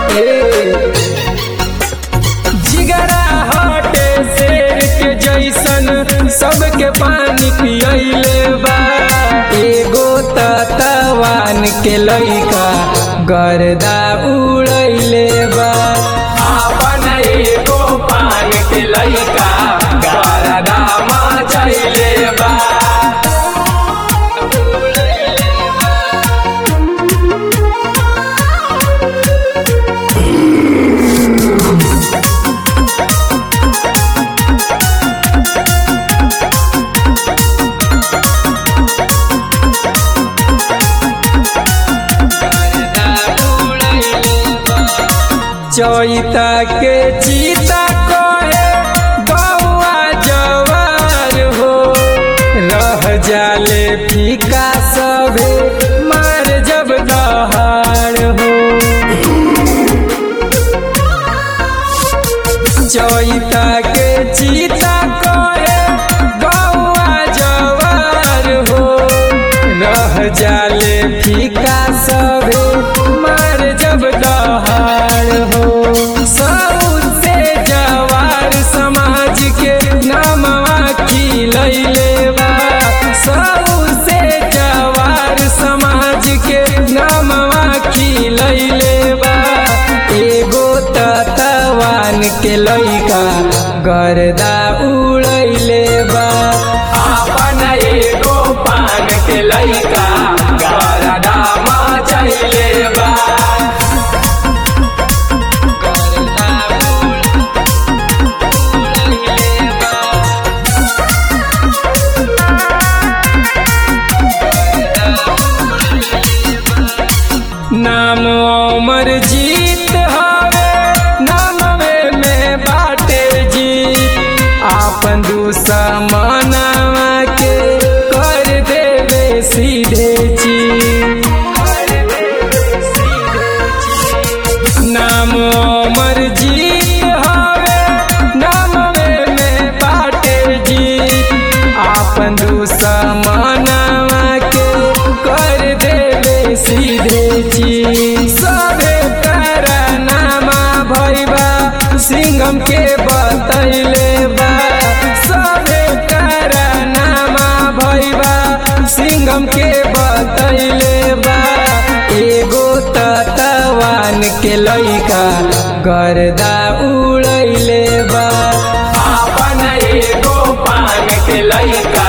जिगरा हटे शेर के जैसन सबके पानी पियले बा एगो तवान के लइका गर्दा उड़ैले बा आपन एगो पान के लइका गारदा मचैले बा चैता के चीता कहे गौआ जवार हो रह जाले फीका सबे मार जब दहाड़ हो चैता के चीता कहे गौआ जवार हो रह जाले फीका सबे मार जब दहाड़ हो सबसे जवार समाज के नामवा खिलैले बा सबसे जवार समाज के नामवा खिलैले बा एगो तवान के लइका गर्दा उड़ैले बा आपन एगो पान के लइका गारदा मचैले बा नाम अमर जीत हवे नामवे में बाटे जीत आपन दुश्मनवा के कर देवे सीधे चीत नाम अमर जीत हवे नामवे में बाटे जीत आपन दुश्मनवा के कर देवे सीधे चीत सबे नामा भैबा सिंगम के बतैले बा सबे नामा भैबा सिंगम के बतैले बा एगो तवान के लइका गर्दा उड़ैले बा आपन एगो पान के लइका